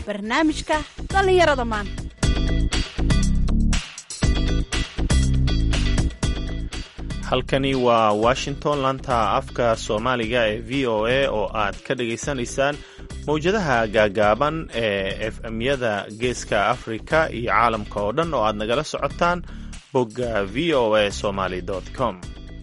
barnaamijka dhallinyarada maanta halkani waa washington laanta afka soomaaliga ee v o a oo aad ka dhagaysanaysaan mawjadaha gaagaaban ee efmyada geeska afrika iyo caalamka oo dhan oo aad nagala socotaan bogga v o a somaly com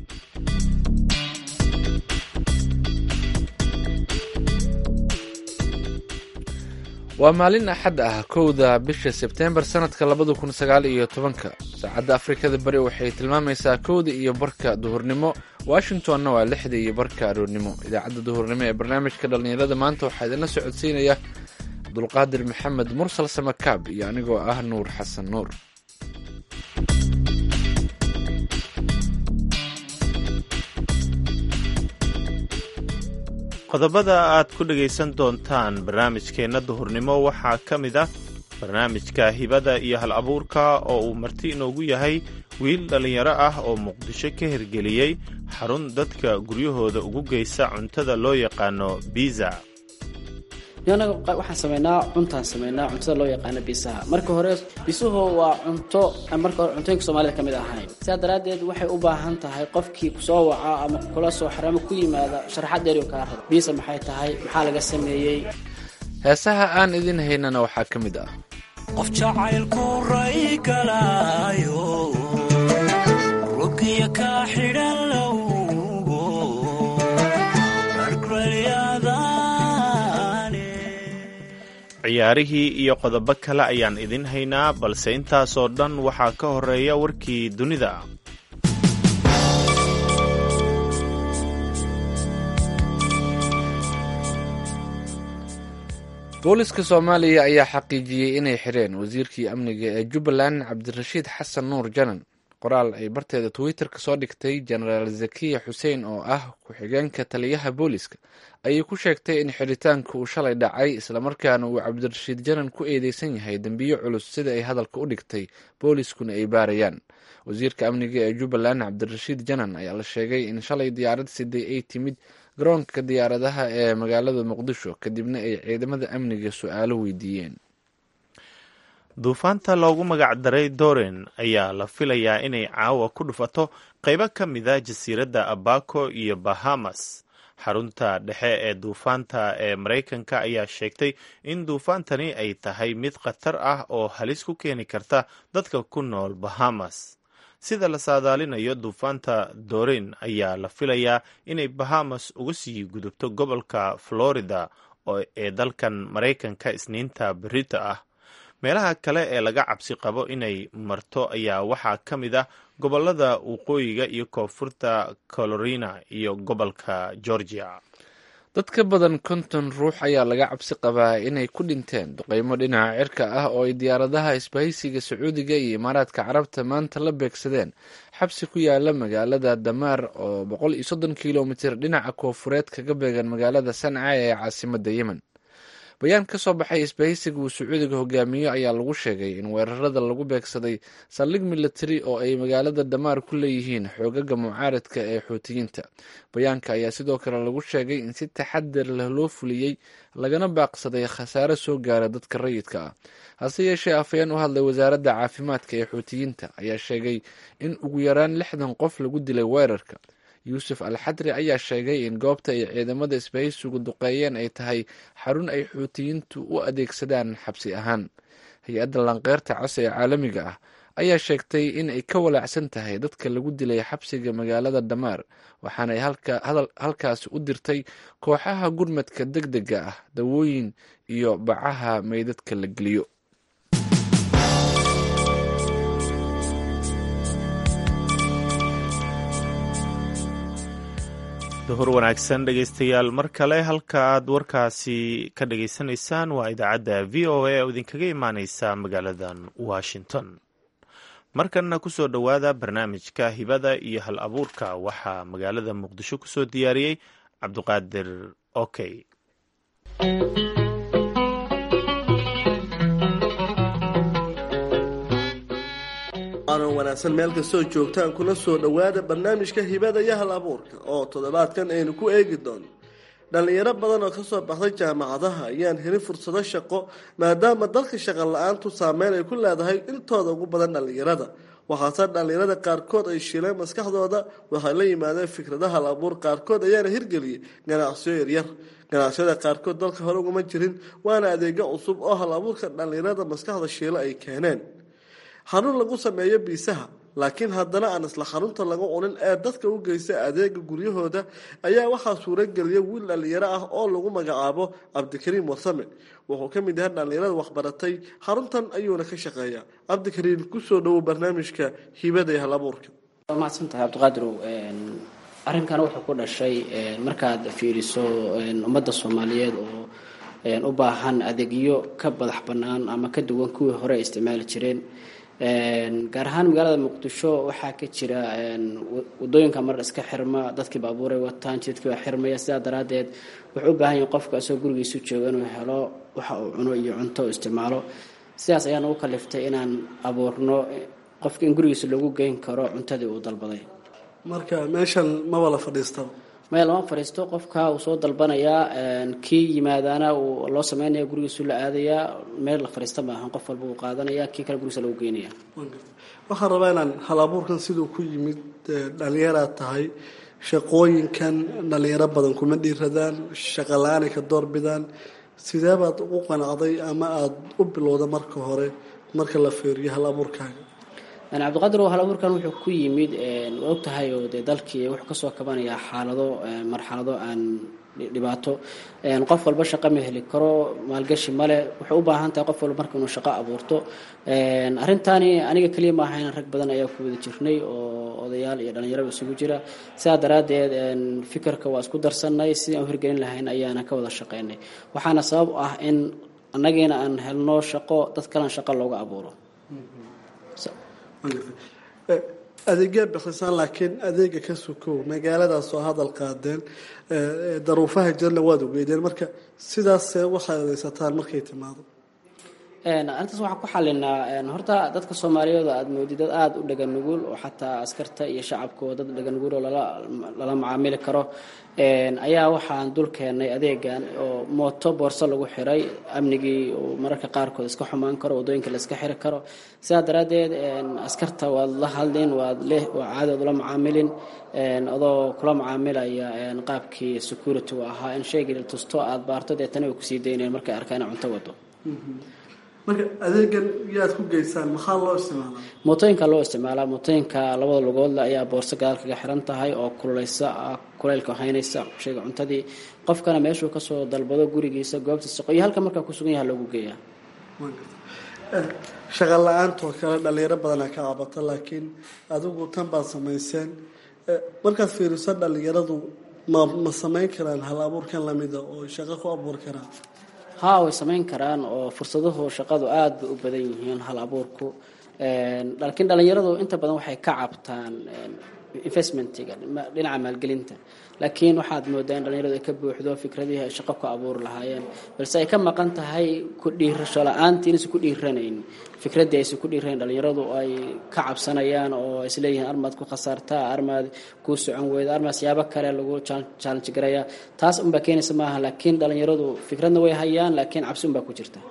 waa maalin axad ah kowda bisha sebteembar sanadka labada kun sagaal iyo tobanka saacadda afrikada bari waxay tilmaamaysaa kowda iyo barka duhurnimo washingtonna waa lixda iyo barka aroornimo idaacadda duhurnimo ee barnaamijka dhallinyarada maanta waxaa idinla socodsiinaya abdulqaadir maxamed mursal samakaab iyo anigoo ah nuur xasan nuur qodobada aad ku dhegaysan doontaan barnaamijkeenna duhurnimo waxaa ka mid ah barnaamijka hibada iyo hal abuurka oo uu marti inoogu yahay wiil dhallinyaro ah oo muqdisho ka hirgeliyey xarun dadka guryahooda ugu geysa cuntada loo yaqaano biza anaga waxaan sameynaa cuntaan sameynaa cuntada loo yaqaano bisaha marka hore bisuhu waa cunto marka hore cuntooyinka soomaalida ka mid ahayn sidaa daraaddeed waxay u baahan tahay qofkii kusoo waca ama kula soo xaramo ku yimaada sharaxad dheeriyo kaa rabo biisa maxay tahay maxaa laga sameeyey heesaha aan idin haynana waxaa ka mid ah qof jacaylku ray galaayo rugiya kaa xidhan lowgo ciyaarihii iyo qodobo kale ayaan idin haynaa balse intaasoo dhan waxaa ka horeeya warkii dunida booliska soomaaliya ayaa xaqiijiyey inay xireen wasiirkii amniga ee jubbaland cabdirashiid xasan nuur janan qoraal ay barteeda twitter ka soo dhigtay jenaraal zakiya xuseen oo ah ku-xigeenka taliyaha booliska ayay ku sheegtay in xiritaanka uu shalay dhacay islamarkaana uu cabdirashiid janan ku eedeysan yahay dembiyo culus sida ay hadalka u dhigtay booliskuna ay baarayaan wasiirka amniga ee jubbaland cabdirashiid janan ayaa la sheegay in shalay diyaarad siday ay timid garoonka diyaaradaha ee magaalada muqdisho kadibna ay ciidamada amniga su-aalo weydiiyeen duufaanta loogu magac daray doren ayaa la filayaa inay caawa ku dhufato qaybo ka mida jasiiradda abaco iyo bahamas xarunta dhexe ee duufaanta ee maraykanka ayaa sheegtay in duufaantani ay tahay mid khatar ah oo halis ku keeni karta dadka ku nool bahamas sida la saadaalinayo duufaanta dorin ayaa la filayaa inay bahamas uga sii gudubto gobolka florida ee dalkan maraykanka isniinta berita ah meelaha kale ee laga cabsi qabo inay marto ayaa waxaa ka mid ah gobolada waqooyiga iyo koonfurta carolina iyo gobolka georgia dad ka badan konton ruux ayaa laga cabsi qabaa inay ku dhinteen duqeymo dhinaca cirka ah oo ay diyaaradaha isbahaysiga sacuudiga iyo imaaraadka carabta maanta la beegsadeen xabsi ku yaala magaalada damaar oo boqol iyo soddon kilomitir dhinaca koonfureed kaga beegan magaalada sanca ee caasimada yemen bayaan ka soo baxay isbahaysiga uu sacuudiga hogaamiyo ayaa lagu sheegay in weerarada lagu beegsaday saldhig military oo ay magaalada damaar ku leeyihiin xoogaga mucaaradka ee xuutiyiinta bayaanka ayaa sidoo kale lagu sheegay in si taxadar leh loo fuliyey lagana baaqsaday khasaare soo gaara dadka rayidka ah hase yeeshee afayeen u hadlay wasaaradda caafimaadka ee xuutiyiinta ayaa sheegay in ugu yaraan lixdan qof lagu dilay weerarka yuusuf al xadri ayaa sheegay in goobta ay ciidamada isbahaysigu duqeeyeen ay tahay xarun ay xuutiyiintu u adeegsadaan xabsi ahaan hay-adda lanqeyrta cas ee caalamiga ah ayaa sheegtay in ay ka walaacsan tahay dadka lagu dilay xabsiga magaalada damaar waxaanay halkaasi u dirtay kooxaha gurmadka deg dega ah dawooyin iyo bacaha meydadka la geliyo duhur wanaagsan dhegaystayaal mar kale halka aad warkaasi ka dhagaysanaysaan waa idaacadda v o a oo idinkaga imaaneysa magaaladan washington markanna kusoo dhowaada barnaamijka hibada iyo hal abuurka waxaa magaalada muqdisho kusoo diyaariyey cabduqaadir okey aanan wanaagsan meel kastoo joogtaan kuna soo dhowaada barnaamijka hibada iyo hal abuurka oo toddobaadkan aynu ku eegi doono dhallinyaro badan oo kasoo baxday jaamacadaha ayaan helin fursado shaqo maadaama dalka shaqo la-aantu saameyn ay ku leedahay intooda ugu badan dhallinyarada waxaase dhallinyarada qaarkood ay shiileen maskaxdooda waxay la yimaadeen fikradaha la abuur qaarkood ayaana hirgeliyay ganacsiyo yaryar ganacsiyada qaarkood dalka hore ugama jirin waana adeegyo cusub oo hal abuurka dhallinyarada maskaxda shiilo ay keeneen xarun lagu sameeyo biisaha laakiin haddana aan isla xarunta laga cunin ee dadka u geysta adeega guryahooda ayaa waxaa suurageliyay wiil dhallinyaro ah oo lagu magacaabo cabdikariim warsame wuxuu ka mid yahay dhallinyarada waxbaratay xaruntan ayuuna ka shaqeeyaa cabdikariim kusoo dhowow barnaamijka hibada ee hal abuurka waa mahadsantahay cabdiqaadirow arrinkan wuxuu ku dhashay markaad fiiriso ummadda soomaaliyeed oo u baahan adeegyo ka badax bannaan ama ka duwan kuwii hore ay isticmaali jireen gaar ahaan magaalada muqdisho waxaa ka jira wadooyinka mar iska xirma dadkii baabuuray wataan jidkii baa xirmaya sidaa daraadeed wuxuu u baahan yahay qofka isagoo gurigiisu jooga inuu helo waxa uu cuno iyo cunto u isticmaalo sidaas ayaan ugu kaliftay inaan abuurno qofka in gurigiisa loogu geyn karo cuntadii uu dalbaday marka meeshan maba la fadhiistaba maya lama fadhiisto qofka uu soo dalbanayaa kii yimaadaana uu loo sameynaya gurigiisu la aadayaa meel la fadhiista maahan qof walba uu qaadanaya kii kale gurigiisa lagu geynaya waxaan rabaa inaan hal abuurkan siduu ku yimid dhalinyaraad tahay shaqooyinkan dhalinyaro badan kuma dhiiradaan shaqa la-aanay ka doorbidaan sidee baad ugu qanacday ama aada u bilowda marka hore marka la feeriyo hal abuurkaaga cabdiqaadir hal abuurkan wuxuu ku yimid waa og tahay oo dee dalkii wuxuu kasoo kabanayaa xaalado marxalado aan dhibaato qof walba shaqo ma heli karo maalgashi male wuxuu u baahan tahay qof walba marka inuu shaqo abuurto arrintaani aniga keliya maaha in rag badan ayaa ku wada jirnay oo odayaal iyo dhalinyaraba isugu jira sidaa daraaddeed fikirka waa isku darsanay sidii aan u hirgelin lahayn ayaana ka wada shaqeynay waxaana sabab u ah in annagiina aan helno shaqo dad kalena shaqo looga abuuro adeegyaa bixisaan laakiin adeega ka sukow magaaladaas oo hadal qaadeen daruufaha jirna waad ogeydeen marka sidaas waxaad adeysataan markay timaado arrintaas waxaan ku xalinaa horta dadka soomaaliyeed aada moodid dad aada u dhaga nugul oo xataa askarta iyo shacabkoo dad dhaga nugul oo lala macaamili karo ayaa waxaan dul keenay adeegan oo mooto boorso lagu xiray amnigii mararka qaarkood iska xumaan karo wadooyinka la iska xiri karo sidaa daraaddeed askarta waad la hadlin waad leh waa caadi ood ula macaamilin adoo kula macaamilaya qaabkii security u ahaa in shaygii la tusto aada baarto deetana way kusii daynayeen markay arkaan ina cunto wado marka adeegan yaad ku geysaan maxaa loo isticmaalaa mootooyinka loo isticmaalaa mootooyinka labada lugoodle ayaa boorso gadaal kaga xiran tahay oo kululeysa kuleylka haynaysa shayga cuntadii qofkana meeshuu kasoo dalbado gurigiisa goobta shaqo iyo halka markaa kusugan yaha loogu geeyaa shaqa la-aantoo kale dhalinyaro badanaa ka cabata laakiin adigu tan baad samayseen markaad fiiriso dhalinyaradu ma ma samayn karaan hal abuurkan lamida oo shaqo ku abuur karaan haa way samayn karaan oo fursaduhu shaqadu aada bay u badan yihiin hal abuurku laakiin dhalinyaradu inta badan waxay ka cabtaan investmentiga dhinaca maalgelinta laakiin waxaad moodaa in dhalinyaradu ay ka buuxdo fikradihii ay shaqo ku abuuri lahaayeen balse ay ka maqan tahay ku dhiirasho la-aantii inaysan ku dhiiranayn fikraddii aysan ku dhiiranayn dhalinyaradu ay ka cabsanayaan oo isleeyihiin armaad ku khasaartaa armaad kuu socon weyda armaad siyaabo kale lagu challenge garaya taas unbaa keenaysa maaha laakiin dhalinyaradu fikradna way hayaan laakiin cabsi unbaa ku jirta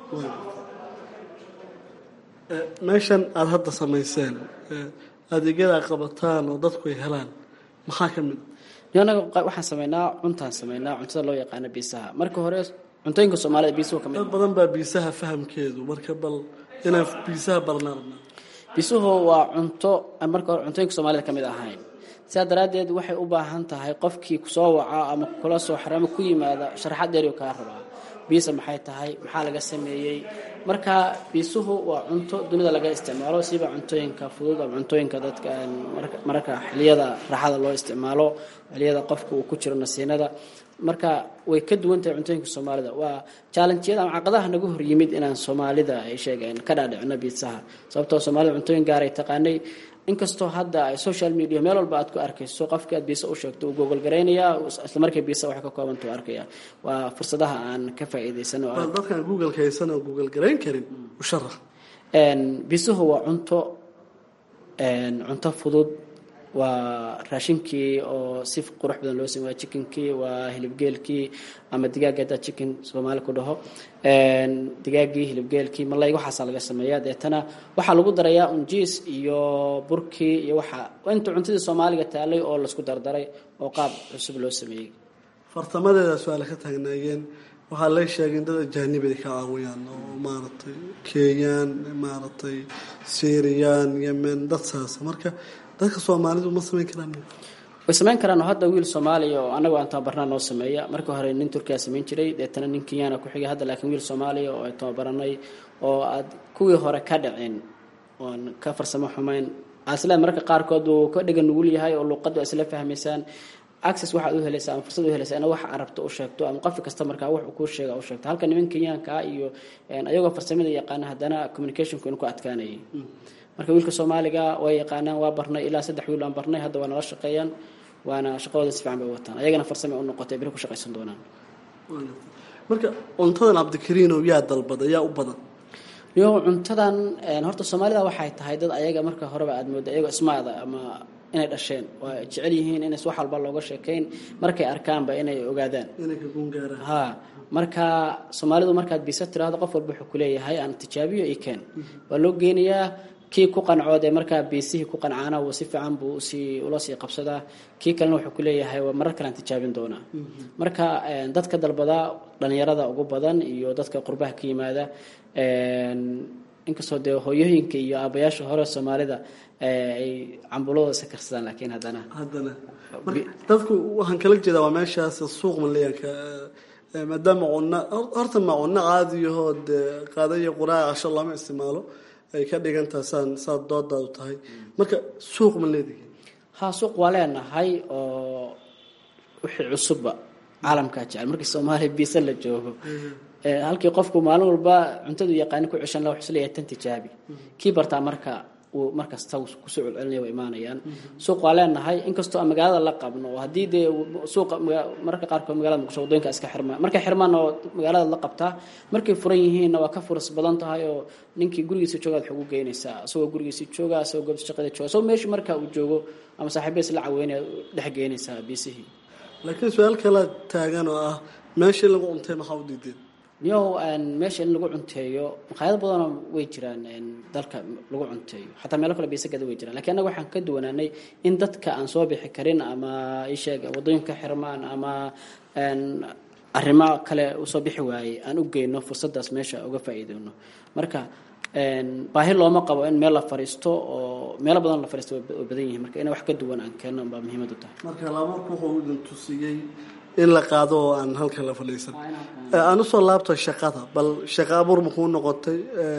meeshan aada hadda samayseen adeegyada ay qabataan oo dadku ay helaan maxaa ka mid anaga waxaan sameynaa cuntaan sameynaa cuntada loo yaqaano biisaha marka hore cuntooyinka soomaalida biisuhu ka mid dad badan baa biisaha fahamkeedu marka bal inaan biisaha barnaa biisuhu waa cunto aan marka hore cuntooyinka soomaalida ka mid ahayn sidaa daraaddeed waxay u baahan tahay qofkii kusoo waca ama kula soo xiro ama ku yimaada sharaxad dheeriyo kaa rabaa biisa maxay tahay maxaa laga sameeyey marka biisuhu waa cunto dunida laga isticmaalo siba cuntooyinka fudud ama cuntooyinka dadka mararka xiliyada raaxada loo isticmaalo xiliyada qofka uu ku jiro nasiinada marka way ka duwan tahay cuntooyinka soomaalida waa challengeyada ama caqadaha nagu hor yimid inaan soomaalida ay sheegeen ka dhaadhicino biisaha sababtoo soomaalida cuntooyin gaar ay taqaanay inkastoo hadda social media meel walba aad ku arkayso qofkii aad biisa u sheegto uu google garaynayaa isla markii biisa waxay ka koobanta u arkaya waa fursadaha aan ka faa'iidaysano bal dadkaan google haysan oo google garayn karin u sharax biisuhu waa cunto cunto fudud waa raashinkii oo si qurux badan loo sameeya chickenkii waa hilibgeelkii ama digaaga haddaa chicken soomaali ku dhaho digaagii hilibgeelkii malay waxaasaa laga sameeyaa deetana waxaa lagu darayaa unjiis iyo burkii iyo waxa inta cuntadii soomaaliga taalay oo laisku dardaray oo qaab cusub loo sameeyey fartamadeeda su-aale ka taagnaayeen waxaa la sheegay in dad ajaanib ay ka caawiyaan oo maaragtay kenyaan maaragtay syriyan yemen dad saasa marka dadka soomaalidu ma samayn karaan way samayn karaan oo hadda wiil soomaaliya oo annagu aan tababarnaa noo sameeya markii hore nin turkiya samayn jiray deetana nin kenyana ku xigay hadda laakiin wiil soomaaliya oo ay tababaranay oo aad kuwii hore ka dhicin oon ka farsamo xumayn asla mararka qaarkood uu ka dhiga nugul yahay oo luuqadu isla fahmaysaan access waxaad u helaysaa ama fursad u helaysaa ina wax arabto u sheegto ama qofka kasta markaa wax uu kuu sheega u sheegto halka niman kenyaanka ah iyo ayagoo farsamada yaqaana haddana communicationku inu ku adkaanayay marka wiilka soomaaliga way yaqaanaan waa barnay ilaa saddex wiil aan barnay hadda waa nala shaqeeyaan waana shaqadooda si fiican bay wataan ayagana farsame u noqotay beri ku shaqaysan doonaan marka cuntadan cabdikariinow yaa dalbada yaa u badan yo cuntadan horta soomaalida waxay tahay dad ayaga marka horeba aad mooda ayagoo ismaada ama inay dhasheen waa jecel yihiin inays wax walba looga sheekayn markay arkaanba inay ogaadaan inay ka gungaaraan ha marka soomaalidu markaad bisa tiraahdo qof walba wuxuu kuleeyahay aan tijaabiyo i keen waa loo geenayaa kii ku qancood ee markaa biisihii ku qancaana uu si fiican buu usii ula sii qabsadaa kii kalena wuxuu kuleeyahay waa marar kalean tijaabin doonaa marka dadka dalbada dhalinyarada ugu badan iyo dadka qurbaha ka yimaada inkastoo dee hooyooyinka iyo aabayaasha hore soomaalida ay cambuladooda iska karsadaan laakiin haddana haddana marka dadku waxaan kala jeedaa waa meeshaas suuq maleyanka maadaama cunno horta ma cunno caadiyahoo dee qaada iyo quraaca casho lama isticmaalo ay ka dhigantaha saan saad doodaadu tahay marka suuq ma leedihi ha suuq waa leenahay oo wixii cusubba caalamkaa jecel markii soomaaliya biisa la joogo halkii qofku maalin walba cuntadu yaqaani ku ceshan laha wuxuu isleeyahay tan tijaabi kii bartaa marka uu markasta kusoo celcelinaya waa imaanayaan suuq waa leenahay inkastoo aan magaalada la qabno oo haddii dee suuqa mararka qaarkood magaalada muqdisho wadooyinka iska xirmaan markay xirmaan oo magaalada la qabtaa markay furan yihiinna waa ka furas badan tahay oo ninkii gurigiisa joogaad wax ugu geynaysaa isagoo gurigiisa jooga isagoo goobta shaqada jooga isagoo meesha marka uu joogo ama saaxiibadiis la caweynaya dhex geynaysaa biisihii laakiin su-aal kala taagan oo ah meeshii lagu cuntay maxaa u diideen niyow meesha in lagu cunteeyo maqaayado badanoo way jiraan dalka lagu cunteeyo xataa meelo kale biisagada way jiraan lakiin annaga waxaan ka duwanaanay in dadka aan soo bixi karin ama isheeg wadooyinka xirmaan ama arrimo kale usoo bixi waayey aan u geyno fursadaas meesha uga faa'iideyno marka baahi looma qabo in meel la fariisto oo meelo badan la fariisto way badan yihiin marka in wax ka duwan aan keenno baa muhiimad u tahay marka laabuurku wuxuu idin tusiyey in la qaado oo aan halka la fadhiisan aan usoo laabto shaqada bal shaqa abuur makuu noqotay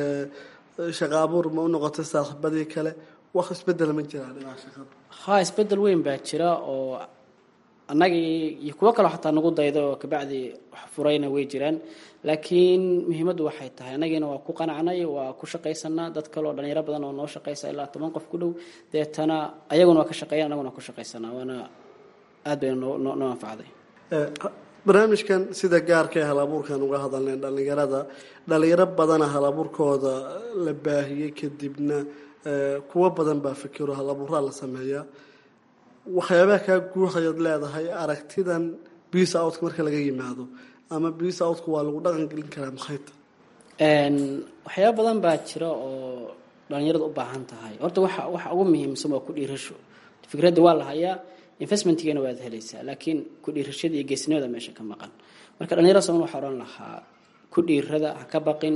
shaqa abuur ma u noqotay saaxiibadii kale wax isbedel ma jiraa dhinaca shaqada ha isbedel weyn baa jira oo annagii iyo kuwo kaleo xataa nagu dayda oo kabacdi wax furayna way jiraan laakiin muhiimaddu waxay tahay annagiina waa ku qanacnay waa ku shaqaysanaa dad kale oo dhalinyaro badan oo noo shaqaysa ilaa toban qof ku dhow deetana ayaguna waa ka shaqeeyan annaguna waa ku shaqaysanaa waana aad bayna noo noo anfacday barnaamijkan sida gaarka ee halabuurkan uga hadalnay dhalinyarada dhalinyaro badana halabuurkooda la baahiyey kadibna kuwo badan baa fikiro halabuuraa la sameeyaa waxyaabaha kaa guuxayaad leedahay aragtidan biis outka marka laga yimaado ama biis outka waa lagu dhaqan gelin karaa maxayta waxyaaba badan baa jira oo dhalinyarada u baahan tahay horta waxa waxa ugu muhiimsan waa ku dhiirasho fikradda waa la hayaa investmentgeena waad helaysaa laakiin ku dhiirashada iyo geesnimada meesha ka maqan marka dhalinyarada somal waxaa odhan lahaa ku dhiirada ha ka baqin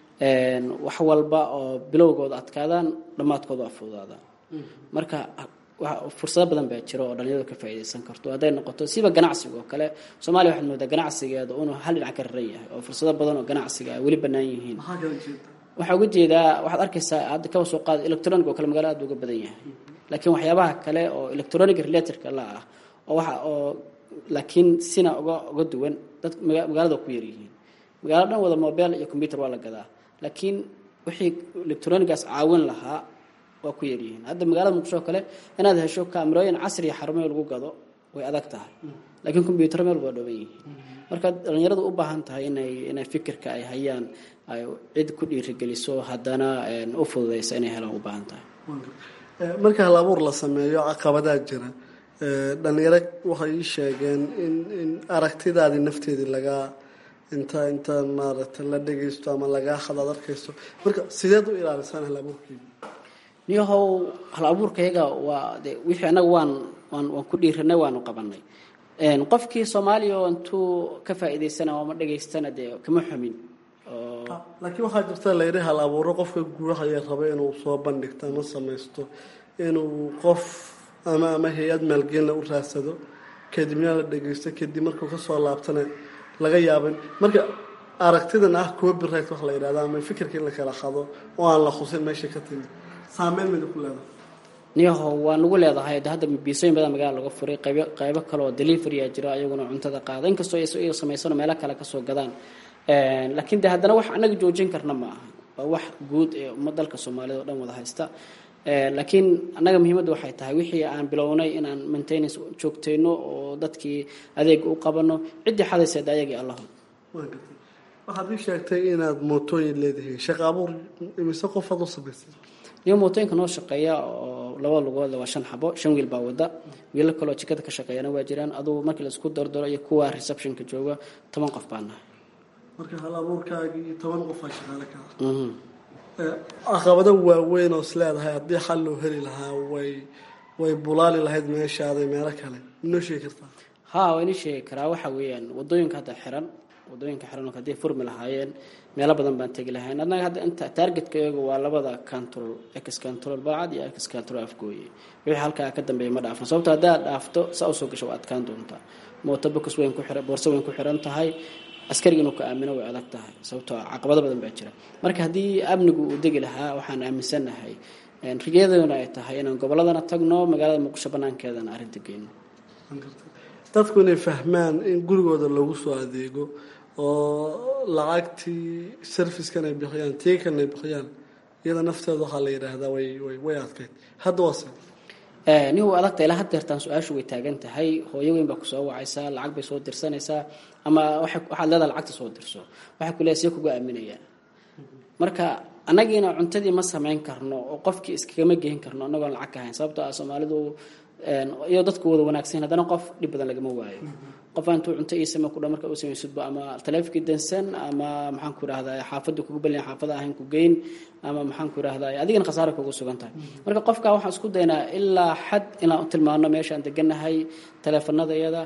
wax walba oo bilowgooda adkaadaan dhammaadkooda waa fududaadaan marka fursado badan baa jira oo dhalinyaradu ka faa'iidaysan karto hadday noqoto siba ganacsiga oo kale soomaaliya waxaad moodaa ganacsigeeda inuu hal dhinac ka raran yahay oo fursado badan oo ganacsiga ay weli bannaan yihiin waxaa uga jeedaa waxaad arkaysaa hadda kaba soo qaada electronic oo kale magaalada aad uga badan yahay laakiin waxyaabaha kale oo electronic relatorka la ah oo waxa oo laakiin sina uga uga duwan dad magaalada ku yaryihiin magaalo dhan wada mobile iyo computer waa la gadaa laakiin wixii electronigaas caawin lahaa waa ku yaryihiin hadda magaalada muqdisho kale inaad hesho kaamirooyin casri iyo xarumo lagu gado way adag tahay laakiin combyuter meel waa dhooban yihiin marka dhalinyaradu u baahan tahay inay inay fikirka ay hayaan ay cid ku dhiirigeliso haddana u fududaysa inay helaan u baahan tahay marka hal abuur la sameeyo caqabadaa jira dhalinyaro waxay ii sheegeen in in aragtidaadii nafteedii lagaa inta inta maaragtay la dhegaysto ama lagaa hadaad arkaysto marka sideed u ilaalisaan hal abuurkeeda niyahow hal abuurkayaga waa de wixii annaga waan waan waan ku dhiiranay waanu qabanay qofkii soomaaliya oo intuu ka faa'iidaysana ama dhegaystana dee kama xumin oo laakiin waxaa jirta layidhi hal abuuro qofka guurahaya raba inuu soo bandhigto ama samaysto inuu qof ama ama hay-ad maalgelinla u raadsado kadibna la dhegaysto kadib markuu kasoo laabtana laga yaabin marka aragtidan ah copyright wax la yidhahda ama fikirka in la kala qado oo aan la khusin meesha ka timid saameyn mida ku leedahay niyaho waa nagu leedahay de hadda biisooyin badan magaala laga furay qaybo qaybo kale oo deliverya jiro ayaguna cuntada qaada inkastoo iyaga samaysano meelo kale kasoo gadaan laakiin de haddana wax annaga joojin karna ma aha waa wax guud ee umma dalka soomaalida oo dhan wada haysta laakiin annaga muhiimadda waxay tahay wixii aan bilownay inaan maintenance joogtayno oo dadkii adeega u qabano ciddii xadayseed ayagii allaho waan gartay waxaad ii sheegtay inaad mootooyin leedihiin shaqa abuur imise qofaad u samaysay niyo mootooyinka noo shaqeeya oo laba lugoodla waa shan xabo shan wiil baa wada wiilo kaloo jikada ka shaqeeyana waa jiraan adugu markii laisku dardaro iyo kuwa receptionka jooga toban qof baa nahay marka hal abuurkaagii toban qofaa shaqaale ka ah caqabado waaweyn oo is leedahay haddii xal loo heli lahaa way way bulaali lahayd meeshaaday meelo kale inoo sheegi kartaa ha waa inii sheegi karaa waxa weeyaan wadooyinka hadda xiran wadooyinka xiran hadday furmi lahaayeen meelo badan baan tegi lahayn annaga hadda inta targetka iyagu waa labada control ex control balcad iyo ex control afgooye wixii halkaa ka dambeeya ma dhaafan sababto haddaad dhaafto saa usoo gasho waa adkaan doontaa mooto bokas weyn ku xiran boorso weyn ku xiran tahay askariga inuu ka aamino way adag tahay sababtoo caqabado badan baa jira marka haddii amnigu uu degi lahaa waxaan aaminsanahay rigeeduna ay tahay inaan gobolladana tagno magaalada muqdisho banaankeedana arrinta geyno dadku inay fahmaan in gurigooda lagu soo adeego oo lacagtii servicekan ay bixiyaan tiikan ay bixiyaan iyada nafteeda waxaa la yidhaahdaa way way way adkayd hadda waase nin uu adagta ilaa haddeertaan su-aashu way taagan tahay hooyo weyn baa kusoo wacaysaa lacag bay soo dirsanaysaa ama waxaad leedaha lacagta soo dirso waxay ku leedahay see kuga aaminayaan marka annagiina cuntadii ma samayn karno oo qofkii iskagama geyn karno annagoon lacag ka hayn sababtoo ah soomaalidu iyo dadku wada wanaagsan haddana qof dhib badan lagama waayo qof intuu cunto ii samey kudha marka u samaysidba ama taleefikii dansan ama maxaan ku idhahdaa xaafadda kugu balyan xaafada ahayn ku geyn ama maxaan ku idhahdaa adigana khasaara kugu sugan tahay marka qofka waxaan isku daynaa ilaa xad inaan u tilmaano meeshaan deganahay taleefanadayada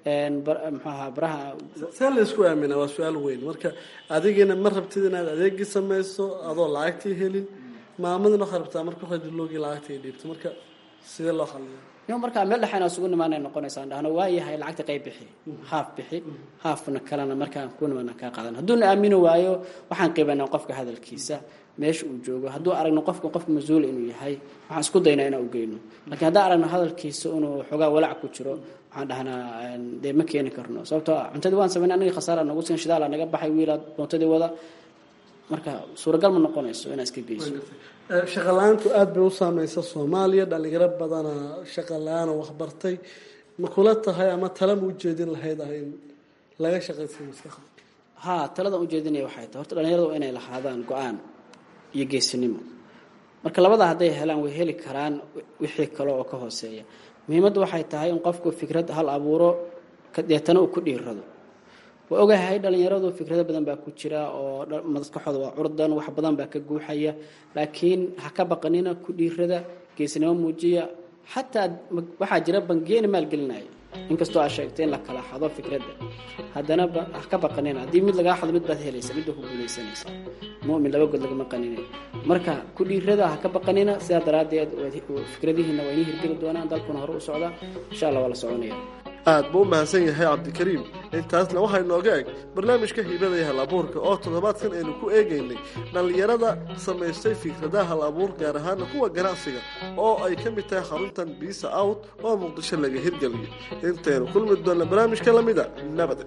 mxuaha baraha see la isku aamina waa su-aal weyn marka adigina ma rabtid inaad adeegii samayso adoo lacagtii helin maamadina waxaa rabtaa marka radiloogii lacagtii dhiibto marka sidee loo xaliya yo markaa meel dhexayna isugu nimaanay noqonaysaan dhahno waayahay lacagta qayb bixi haaf bixi haafna kalena markaan ku nimaana kaa qaadan hadduuna aamini waayo waxaan qiibanaa qofka hadalkiisa meesha uu joogo hadduu aragno qofka qof mas-uula inuu yahay waxaan isku daynaa inaan u geyno laakiin haddaan aragno hadalkiisa inuu xoogaa walac ku jiro waxaan dhahnaa dee ma keeni karno sababtoo cuntadii waan samaynay anagii khasaara nagu siin shidaala naga baxay wiilaad moontadii wada marka suuragal ma noqonayso inaad iska geyso shaqa la-aantu aada bay u saameysa soomaaliya dhalinyaro badana shaqa la-aan oo waxbartay ma kula tahay ama tala ma ujeedin lahayd ah in laga shaqaysiyo maskaxda ha taladan ujeedinaya waxay tahay horta dhalinyaradu inay lahaadaan go-aan iyo geesinimo marka labada hadday helaan way heli karaan wixii kale oo ka hooseeya muhiimadda waxay tahay in qofku fikrad hal abuuro deetana uu ku dhiirado waa ogahay dhalinyaradu fikrado badan baa ku jira oo maskaxooda waa curdan wax badan baa ka guuxaya laakiin ha ka baqanina ku dhiirada geesnimo muujiya xataa waxaa jira bangiyeena maalgelinaya inkastoo aa sheegtay in la kala xado fikradda haddana ha ka baqanina haddii mid lagaa xado mid baad helaysa mid baa ku guulaysanaysa mumin laba god lagama qanina marka ku dhiirada ha ka baqanina sidaa daraaddeed fikradihiina waa inii hirgeli doonaan dalkuna hore u socda insha allah waa la soconaya aad buu u mahadsan yahay cabdikariim intaasna waxaa inooga eg barnaamijka hiibada iyo hal abuurka oo toddobaadkan aynu ku eegaynay dhallinyarada samaystay fikradaha hal abuur gaar ahaana kuwa ganacsiga oo ay ka mid tahay xaruntan biisa out oo muqdisho laga hirgeliyay intaynu kulmi doonna barnaamijka lamida nabad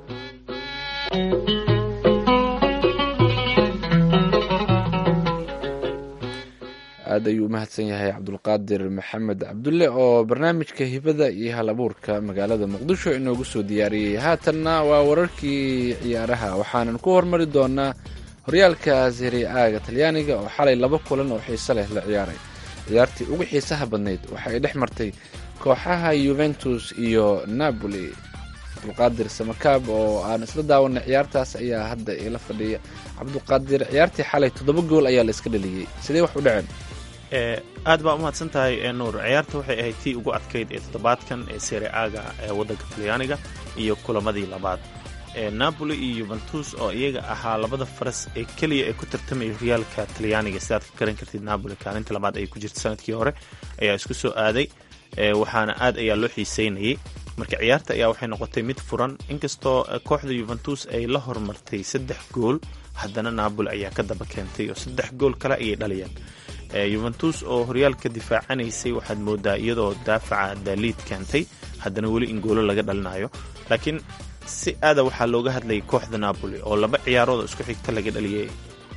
aada ayuu u mahadsan yahay cabdulqaadir maxamed cabdulle oo barnaamijka hibada iyo hal abuurka magaalada muqdisho inoogu soo diyaariyey haatanna waa wararkii ciyaaraha waxaanan ku hormari doonaa horyaalka serie aaga talyaaniga oo xalay laba kulan oo xiise leh la ciyaaray ciyaartii ugu xiisaha badnayd waxa ay dhex martay kooxaha yuventus iyo napoli cabdulqaadir samakaab oo aan isla daawanay ciyaartaas ayaa hadda ila fadhiya cabdulqaadir ciyaartii xalay toddoba gool ayaa la iska dhaliyey sidee wax u dhaceen aad baa umahadsan tahay nuur ciyaarta waxay ahayd tii ugu adkayd ee toddobaadkan ee sere aga ee waddanka talyaaniga iyo kulamadii labaad napoli iyo yuventus oo iyaga ahaa labada faras ee keliya ee ku tartamaya horyaalka talyaaniga sidaad ka garan kartid napoli kaalinta labaad ay ku jirta sanadkii hore ayaa isku soo aaday waxaana aad ayaa loo xiiseynayay marka ciyaarta ayaa waxay noqotay mid furan inkastoo kooxda yuventus ay la hormartay saddex gool haddana napoli ayaa ka daba keentay oo saddex gool kale ayay dhaliyeen yuventus oo horyaalka difaacanaysay waxaad moodaa iyadoo daafaca daaliid keentay haddana weli in goolo laga dhalinayo laakiin si aada waxaa looga hadlayay kooxda napoli oo laba ciyaarood isku xigta laga dhaliyay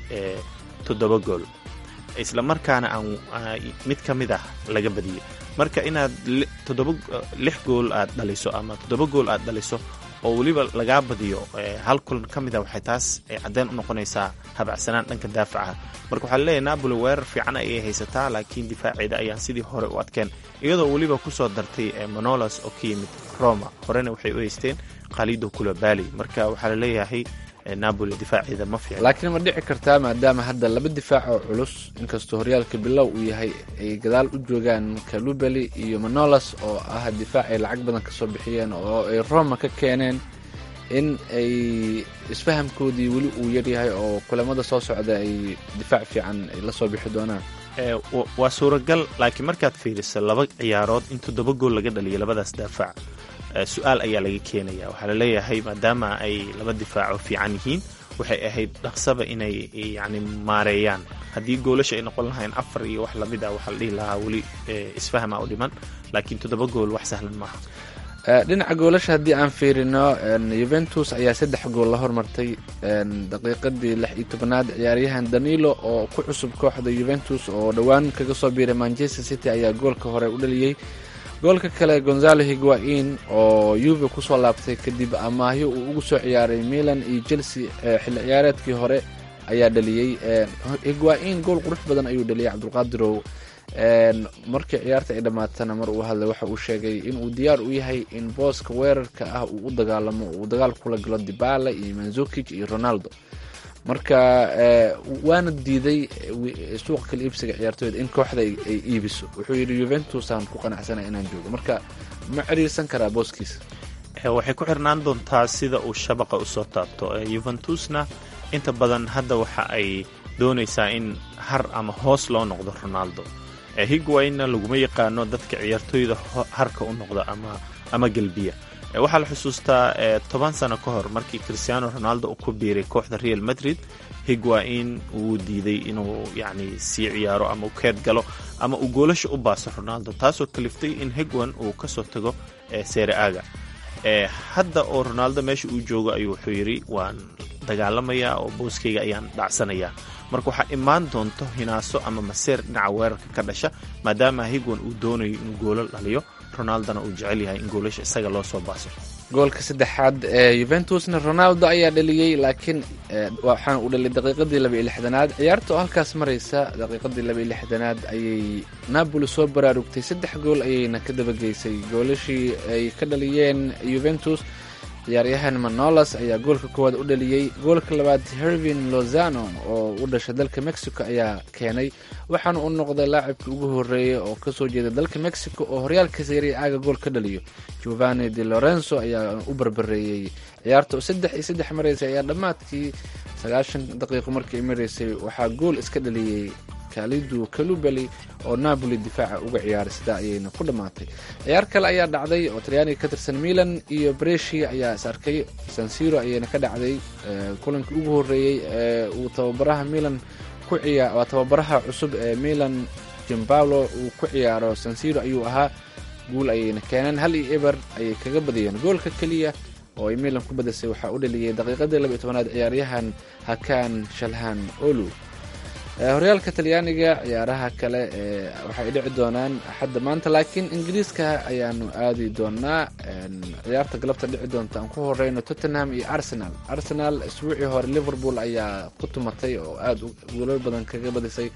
toddoba gool isla markaana aan mid ka mid ah laga badiyey marka inaad toddoba lix gool aad dhaliso ama toddoba gool aad dhaliso oo weliba lagaa badiyo hal kulan ka mid a waxay taas caddeyn u noqonaysaa habacsanaan dhanka daafaca marka waxaa laleeyahay napoli weerar fiican ayay haysataa laakiin difaaceeda ayaan sidii hore u adkeen iyadoo weliba kusoo dartay manolas oo ka yimid roma horena waxay u haysteen khalido kulabali marka waxaa laleeyahay napoli difaaceeda ma fiican laakiin ma dhici kartaa maadaama hadda laba difaac oo culus inkastoo horyaalka bilow uu yahay ay gadaal u joogaan kalubeli iyo manolas oo ah difaac ay lacag badan kasoo bixiyeen oo ay roma ka keeneen in ay isfahamkoodii weli uu yaryahay oo kulamada soo socda ay difaac fiican ay la soo bixi doonaan waa suuragal laakiin markaad fiiriso laba ciyaarood in toddoba gool laga dhaliyo labadaas daafac su-aal ayaa laga keenaya waxaa laleeyahay maadaama ay laba difaaco fiican yihiin waxay ahayd dhaqsaba inay yani maareeyaan haddii goolasha ay noqon lahayn afar iyo wax lamid ah waxaa la dhihi lahaa weli isfahma u dhiman laakiin toddoba gool wax sahlan maaha dhinaca goolasha haddii aan fiirino yuventus ayaa saddex gool la hormartay daqiiqadii lix iyo tobanaad ciyaaryahan danilo oo ku cusub kooxda yuventus oo dhowaan kaga soo biiray manchester city ayaa goolka hore u dhaliyey goolka kale gonzalo higuain oo yuve kusoo laabtay kadib amaahyo uu ugu soo ciyaaray milan iyo chelsea xilli ciyaareedkii hore ayaa dhaliyey higuain gool qurux badan ayuu dhaliyay cabdulqaadirow markii ciyaarta ay dhammaatana mar uu hadlay waxa uu sheegay inuu diyaar u yahay in booska weerarka ah uu u dagaalamo uu dagaal kula galo dibala iyo manzukic iyo ronaldo marka waana diiday suuqa kala iibsiga ciyaartooyda in kooxda ay iibiso wuxuu yidhi yuventus aan ku qanacsana inaan joogo marka ma ciriirsan karaa booskiisa waxay ku xirnaan doontaa sida uu shabaqa usoo taabto yuventusna inta badan hadda waxa ay doonaysaa in har ama hoos loo noqdo ronaldo higuainna laguma yaqaano dadka ciyaartooyda harka u noqda ama gelbiya waxaa la xusuustaa toban sano ka hor markii christiano ronaldo uu ku biiray kooxda real madrid higuain uu diiday inuu yani sii ciyaaro ama uu keed galo ama uu goolasha u baaso ronaldo taasoo kaliftay in higuan uu kasoo tago sere aga hadda oo ronaldo meesha uu joogo ayuu wuxuu yidhi waan dagaalamayaa oo booskayga ayaan dhacsanayaa marka waxaa imaan doonto hinaaso ama maseer dhinaca weerarka ka dhasha maadaama higuan uu doonayo inuu goolo dhaliyo ronaldona uu jecel yahay in goolasha isaga loo soo baaso goolka saddexaad ee yuventusna ronaldo ayaa dhaliyey laakiin waxaana uu dhaliyay daqiiqadii laba iyo lixdanaad ciyaarta oo halkaas maraysa daqiiqadii laba iyo lixdanaad ayay napoli soo baraarugtay saddex gool ayayna ka dabageysay goolashii ay ka dhaliyeen yuventus ciyaaryahan manolas ayaa goolka koowaad u dhaliyey goolka labaad hervin lozano oo u dhashay dalka mexico ayaa keenay waxaana uu noqday laacibkii ugu horeeyey oo kasoo jeeda dalka mexico oo horyaalka seeriya aaga gool ka dhaliyo giovanni de lorenzo ayaa u barbareeyey ciyaarta oo saddex iyo saddex maraysay ayaa dhammaadkii sagaashan daqiiqo markii ay maraysay waxaa gool iska dhaliyey kalidu kalubeli oo napoli difaaca uga ciyaaray sidaa ayayna ku dhammaatay ciyaar kale ayaa dhacday oo talyaaniga ka tirsan milan iyo brescia ayaa is arkay sansiro ayayna ka dhacday kulankii ugu horeeyey ee uu tababaraha milan ku ciyaa waa tababaraha cusub ee milan jimbalo uu ku ciyaaro sansiro ayuu ahaa guul ayayna keeneen hal iyo eber ayay kaga badiyeen goolka keliya oo ay milan ku badisay waxaa u dhaliyey daqiiqadii laba iyo tobanaad ciyaaryahan hakan shalhan olu horyaalka talyaaniga ciyaaraha kale waxay dhici doonaan axadda maanta laakiin ingiriiska ayaanu aadi doonaa ciyaarta galabta dhici doonta aan ku horeyno tottenham iyo arsenal arsenal isbuucii hore liverpool ayaa ku tumatay oo aada guulo badan kaga badisay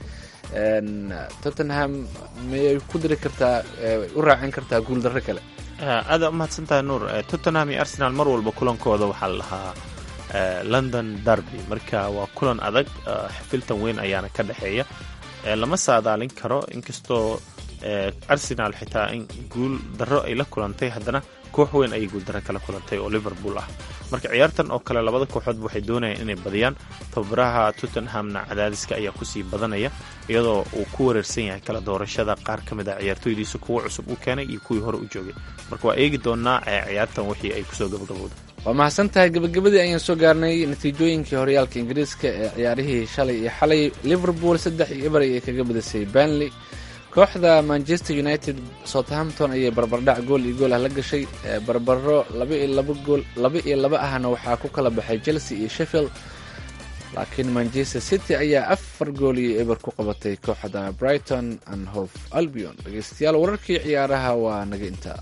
tottenham miyay ku diri kartaa u raacin kartaa guuldarro kale aada umahadsantahay nuur tottenham iyo arsenal mar walba kulankooda waxaa la lahaa london derby marka waa kulan adag xifiltan weyn ayaana ka dhexeeya lama saadaalin karo inkastoo arsenal xitaa in guul darro ay la kulantay haddana koox weyn ayay guuldarro kala kulantay oo liverpool ah marka ciyaartan oo kale labada kooxoodba waxay doonayaan inay badiyaan tababaraha tottenhamna cadaadiska ayaa kusii badanaya iyadoo uu ku wareersan yahay kala doorashada qaar ka mid a ciyaartooydiisa kuwa cusub u keenay iyo kuwii hore u joogay marka waa eegi doonaa ciyaartan wixii ay kusoo gabagabowda waa mahadsan tahay gabagabadii ayaan soo gaarnay natiijooyinkii horyaalka ingiriiska ee ciyaarihii shalay iyo xalay liverpool saddex iyo eber ayay kaga badisay banley kooxda manchester united southampton ayay barbardhac gool iyo gool ah la gashay barbaro labagool laba iyo laba ahna waxaa ku kala baxay chelsea iyo sheffield laakiin manchester city ayaa afar gool iyo eber ku qabatay kooxda brighton and hof albion dhegeystayaal wararkii ciyaaraha waa naga intaa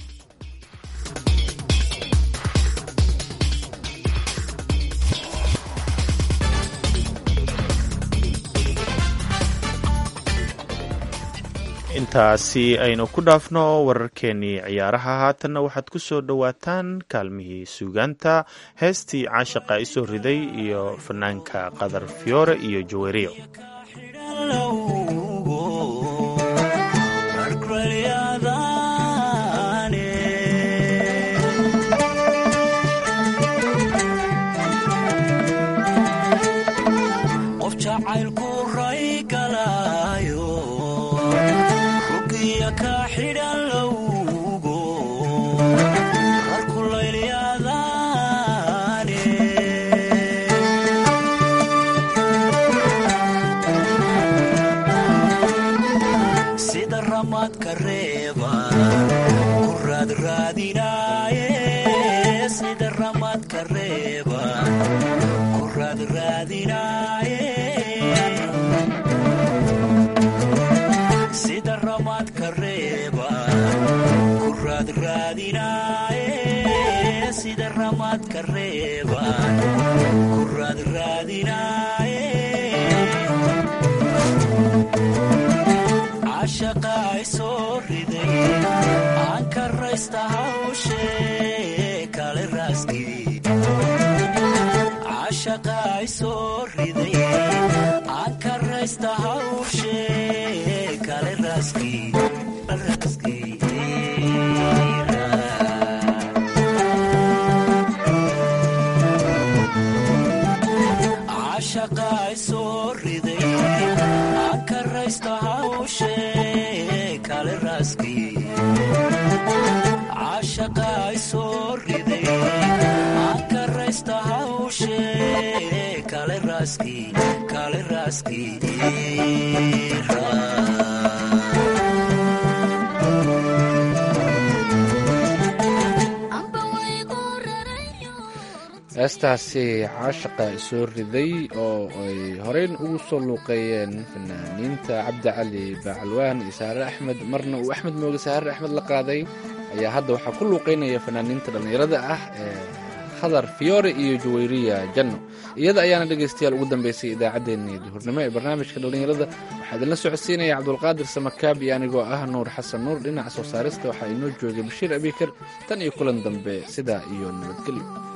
intaasi aynu ku dhaafno wararkeenii ciyaaraha haatanna waxaad ku soo dhowaataan kaalmihii suugaanta heestii caashaqa isoo riday iyo fanaanka qadar fiyoore iyo jaweriyo heestaasi caashaqa isoo riday oo ay horeyn ugu soo luuqeeyeen fanaaniinta cabdi cali bacalwaan iyo saare axmed marna uu axmed mooge saare axmed la qaaday ayaa hadda waxaa ku luuqeynaya fanaaniinta dhallinyarada ah ee khadar fiyoore iyo jaweyriya janno iyada ayaana dhegaystayaal ugu dambeysay idaacaddeenii duhurnimo ee barnaamijka dhallinyarada waxaa idinla socodsiinaya cabdulqaadir samakaab iyo anigoo ah nuur xasan nuur dhinaca soo saarista waxaa inoo joogay bashiir abikar tan iyo kulan dambe sidaa iyo nabadgelyo